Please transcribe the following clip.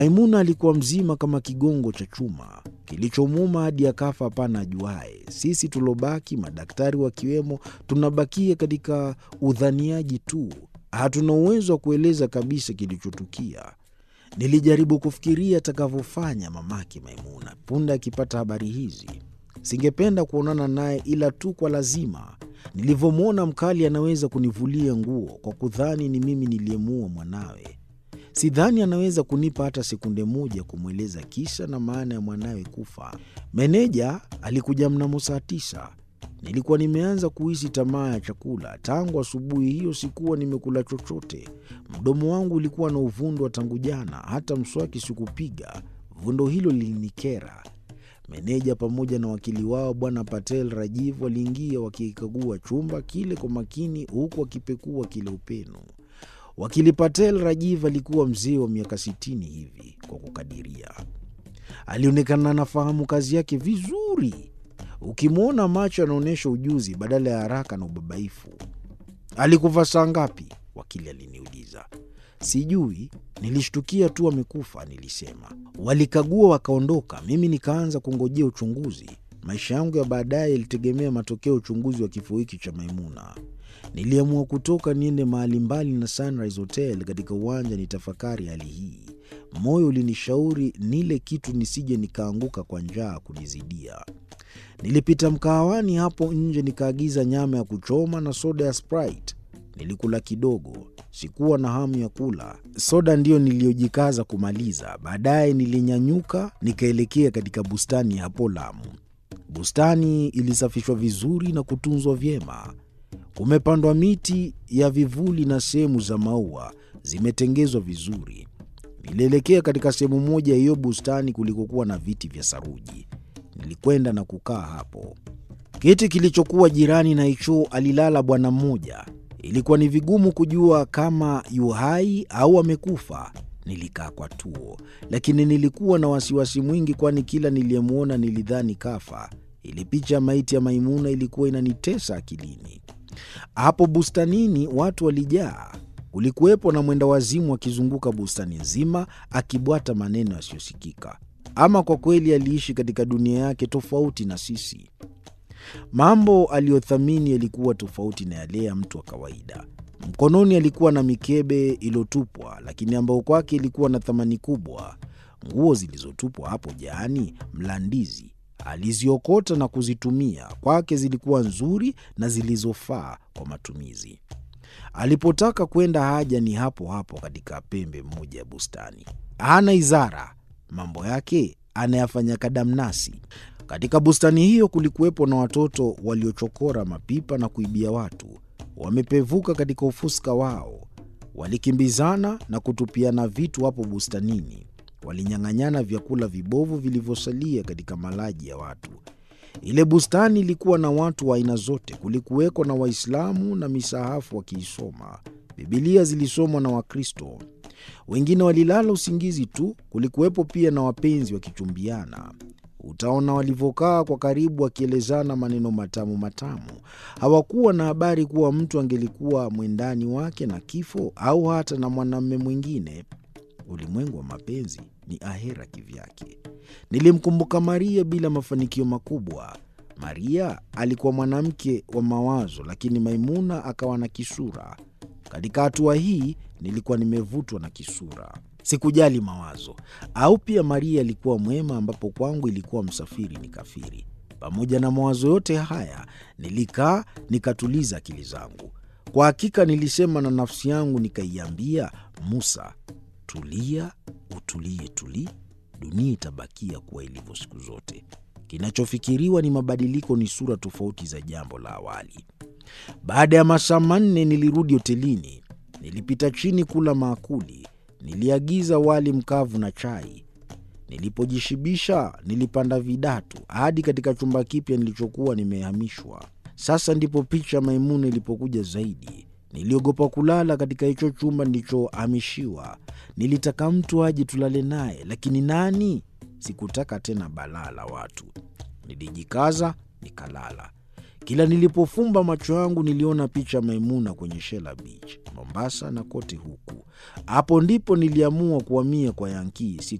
Maimuna alikuwa mzima kama kigongo cha chuma kilichomuuma hadi akafa, hapana ajuaye. Sisi tulobaki, madaktari wakiwemo, tunabakia katika udhaniaji tu, hatuna uwezo wa kueleza kabisa kilichotukia. Nilijaribu kufikiria atakavyofanya mamake Maimuna punde akipata habari hizi. Singependa kuonana naye ila tu kwa lazima. Nilivyomwona mkali anaweza kunivulia nguo kwa kudhani ni mimi niliyemuua mwanawe. Sidhani anaweza kunipa hata sekunde moja kumweleza kisa na maana ya mwanawe kufa. Meneja alikuja mnamo saa tisa. Nilikuwa nimeanza kuhisi tamaa ya chakula. Tangu asubuhi hiyo sikuwa nimekula chochote. Mdomo wangu ulikuwa na uvundo wa tangu jana, hata mswaki sikupiga. Vundo hilo lilinikera. Meneja pamoja na wakili wao Bwana Patel Rajiv waliingia wakikagua chumba kile kwa makini, huku wakipekua kile upenu. Wakili Patel Rajiv alikuwa mzee wa miaka sitini hivi kwa kukadiria. Alionekana anafahamu kazi yake vizuri. Ukimwona macho anaonyesha ujuzi badala ya haraka na ubabaifu. Alikufa saa ngapi? Wakili aliniuliza. Sijui, nilishtukia tu amekufa, nilisema. Walikagua wakaondoka, mimi nikaanza kungojea uchunguzi. Maisha yangu ya baadaye yalitegemea matokeo ya uchunguzi wa kifo hiki cha Maimuna. Niliamua kutoka niende mahali mbali na Sunrise Hotel katika uwanja nitafakari hali hii. Moyo ulinishauri nile kitu nisije nikaanguka kwa njaa kunizidia. Nilipita mkahawani hapo nje nikaagiza nyama ya kuchoma na soda ya Sprite. Nilikula kidogo, sikuwa na hamu ya kula. Soda ndiyo niliyojikaza kumaliza. Baadaye nilinyanyuka nikaelekea katika bustani ya hapo Lamu. Bustani ilisafishwa vizuri na kutunzwa vyema. Kumepandwa miti ya vivuli na sehemu za maua zimetengezwa vizuri. Nilielekea katika sehemu moja ya hiyo bustani kulikokuwa na viti vya saruji. Nilikwenda na kukaa hapo. Kiti kilichokuwa jirani na hicho alilala bwana mmoja. Ilikuwa ni vigumu kujua kama yu hai au amekufa. Nilikaa kwa tuo, lakini nilikuwa na wasiwasi mwingi, kwani kila niliyemwona nilidhani kafa. Ile picha ya maiti ya Maimuna ilikuwa inanitesa akilini. Hapo bustanini watu walijaa. Kulikuwepo na mwenda wazimu akizunguka bustani nzima akibwata maneno yasiyosikika. Ama kwa kweli aliishi katika dunia yake tofauti na sisi. Mambo aliyothamini yalikuwa tofauti na yale ya mtu wa kawaida. Mkononi alikuwa na mikebe iliyotupwa, lakini ambayo kwake ilikuwa na thamani kubwa. Nguo zilizotupwa hapo jaani Mlandizi aliziokota na kuzitumia. Kwake zilikuwa nzuri na zilizofaa kwa matumizi. Alipotaka kwenda haja ni hapo hapo katika pembe moja ya bustani. Hana izara, mambo yake anayafanya kadamnasi. Katika bustani hiyo kulikuwepo na watoto waliochokora mapipa na kuibia watu. Wamepevuka katika ufuska wao, walikimbizana na kutupiana vitu hapo bustanini. Walinyang'anyana vyakula vibovu vilivyosalia katika malaji ya watu. Ile bustani ilikuwa na watu wa aina zote. Kulikuweko na Waislamu na misahafu wakiisoma. Bibilia zilisomwa na Wakristo, wengine walilala usingizi tu. Kulikuwepo pia na wapenzi wakichumbiana. Utaona walivyokaa kwa karibu, wakielezana maneno matamu matamu. Hawakuwa na habari kuwa mtu angelikuwa mwendani wake na kifo au hata na mwanamume mwingine. Ulimwengu wa mapenzi ni ahera kivyake. Nilimkumbuka Maria bila mafanikio makubwa. Maria alikuwa mwanamke wa mawazo, lakini Maimuna akawa na kisura. Katika hatua hii nilikuwa nimevutwa na kisura, sikujali mawazo. Au pia Maria alikuwa mwema, ambapo kwangu ilikuwa msafiri ni kafiri. Pamoja na mawazo yote haya, nilikaa nikatuliza akili zangu. Kwa hakika nilisema na nafsi yangu, nikaiambia Musa, tulia, utulie, tuli dunia itabakia kuwa ilivyo siku zote. Kinachofikiriwa ni mabadiliko, ni sura tofauti za jambo la awali. Baada ya masaa manne nilirudi hotelini. Nilipita chini kula maakuli. Niliagiza wali mkavu na chai. Nilipojishibisha nilipanda vidatu hadi katika chumba kipya nilichokuwa nimehamishwa. Sasa ndipo picha ya Maimuna ilipokuja zaidi. Niliogopa kulala katika hicho chumba nilichohamishiwa. Nilitaka mtu aje tulale naye, lakini nani? Sikutaka tena balaa la watu. Nilijikaza nikalala. Kila nilipofumba macho yangu niliona picha ya Maimuna kwenye Shela Beach, Mombasa na kote huku. Hapo ndipo niliamua kuhamia kwa Yankii.